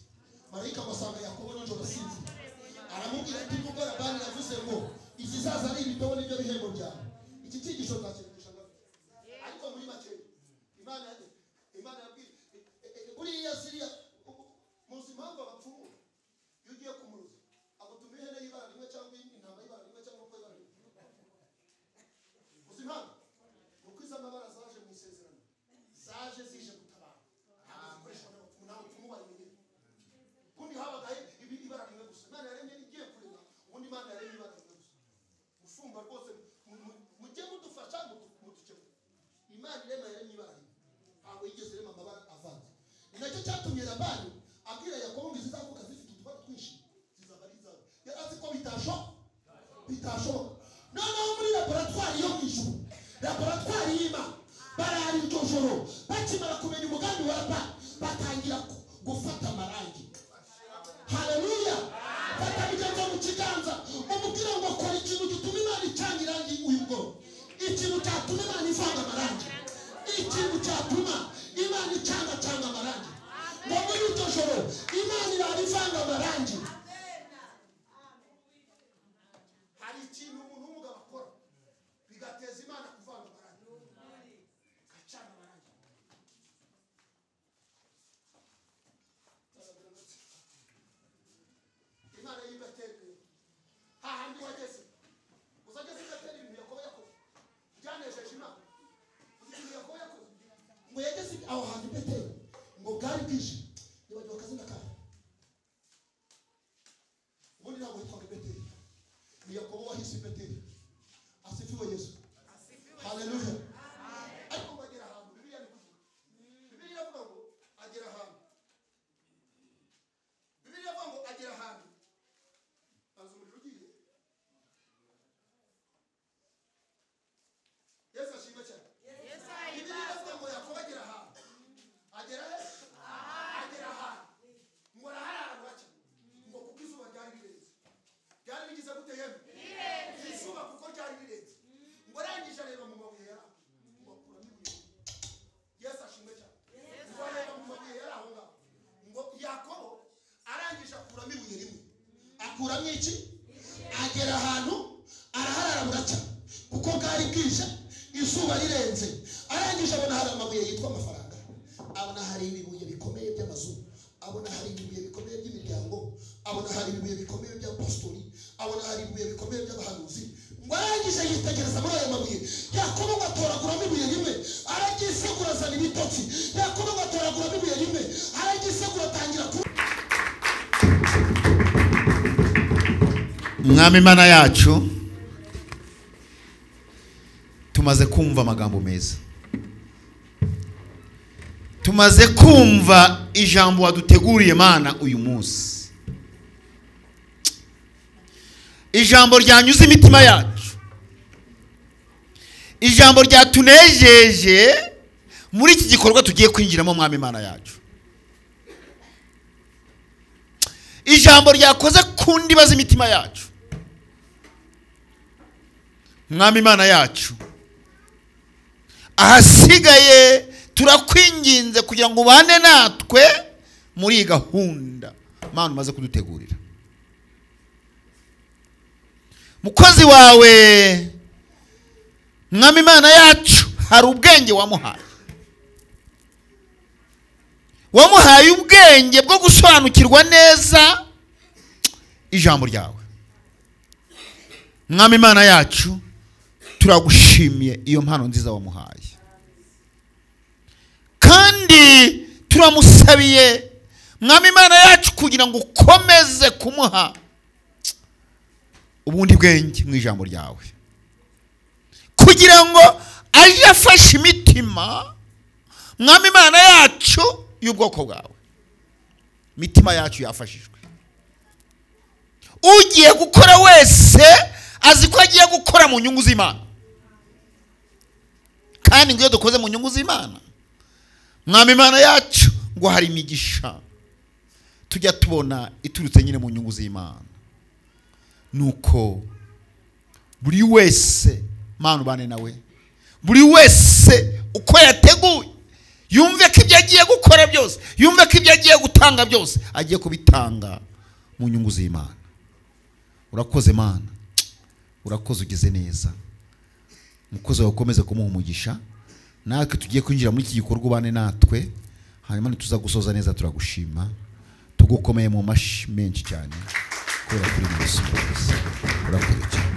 marayika ngo asanga yakobo nijoro asinzira aramubwira ati nubwo labani yavuze ngo izizaza ari ibitobo nibyo bihembo byawe iki cyigisho nzakivugisha ngaho ariko muri make imana imana yabwiye buriya siriya muzi impamvu abapfumu iyo ugiye kumuruza agutuma ihene y'ibara rimwe cyangwa intama y'ibara rimwe cyangwa uko y'ibara rimwe uzi impamvu ni uko izo mabara zaje mu isezerano zaje zije gutabara ntabwo zikoreshwa n'abapfumu nta bupfumu bayimenyera kundi habagaho ibi- ibara rimwe gusa imana yaremye igiye kurema ubundi imana yaremye ibara rimwe gusa mushumba rwose mu- mu- mujye mudufasha mudu- mudukemure imana irema yaremye ibara rimwe ntabwo yigeze irema amabara avanze ni nacyo cyatumye labani abwira yakobo ngo zizavuka zifite utubara twinshi zizaba ari izawe yari azi ko bitashoboka bitashoboka noneho muri laboratwari yo mu ijuru laboratwari y'imana barara iryo joro bakimara kumenya umugambi wa labani batangira ku- gufata amarangi haleluya fata ibiganza mu kiganza umubwire ngo kora ikintu gituma imana icanye irangi uyu bworo ikintu cyatuma imana ivanga amarangi ikintu cyatuma imana icangacanga amarangi ngo muri iryo joro imana irara ivanga amarangi akuramo iki agera ahantu araharara buracya kuko bwari bwije izuba rirenze arangije abona hari amabuye yitwa amafaranga abona hari ibibuye bikomeye by'amazu abona hari ibibuye bikomeye by'imiryango abona hari ibibuye bikomeye by'apostori abona hari ibibuye bikomeye by'abahanuzi ngo arangije yitegereza muri ayo mabuye yakobo ngo atoraguramo ibuye rimwe araryisegura azana ibitotsi yakobo ngo atoraguramo ibuye rimwe araryisegura atangira ku mwami mana yacu tumaze kumva amagambo meza tumaze kumva ijambo waduteguriye mana uyu munsi ijambo ryanyuze imitima yacu ijambo ryatunejeje muri iki gikorwa tugiye kwinjiramo mwami mana yacu ijambo ryakoze ku ndiba z'imitima yacu mwami imana yacu ahasigaye turakwinginze kugira ngo ubane natwe muri iyi gahunda mana umaze kudutegurira mukozi wawe mwami imana yacu hari ubwenge wamuhaye wamuhaye ubwenge bwo gusobanukirwa neza ijambo ryawe mwami imana yacu turagushimiye iyo mpano nziza wamuhaye kandi turamusabiye mwami imana yacu kugira ngo ukomeze kumuha ubundi bwenge mu ijambo ryawe kugira ngo ajye afashe imitima mwami imana yacu y'ubwoko bwawe imitima yacu yafashijwe ugiye gukora wese azi ko agiye gukora mu nyungu z'imana kandi ngo iyo dukoze mu nyungu z'imana mwami imana yacu ngo hari imigisha tujya tubona iturutse nyine mu nyungu z'imana nuko buri wese mana ubane nawe buri wese uko yateguye yumve ko ibyo agiye gukora byose yumve ko ibyo agiye gutanga byose agiye kubitanga mu nyungu z'imana urakoze mana urakoze ugeze neza umukozi wawe ukomeze kumuha umugisha natwe tugiye kwinjira muri iki gikorwa ubane natwe hanyuma ntituza gusoza neza turagushima tugukomeye mu mashyi menshi cyane kubera kuri mu urakoze cyane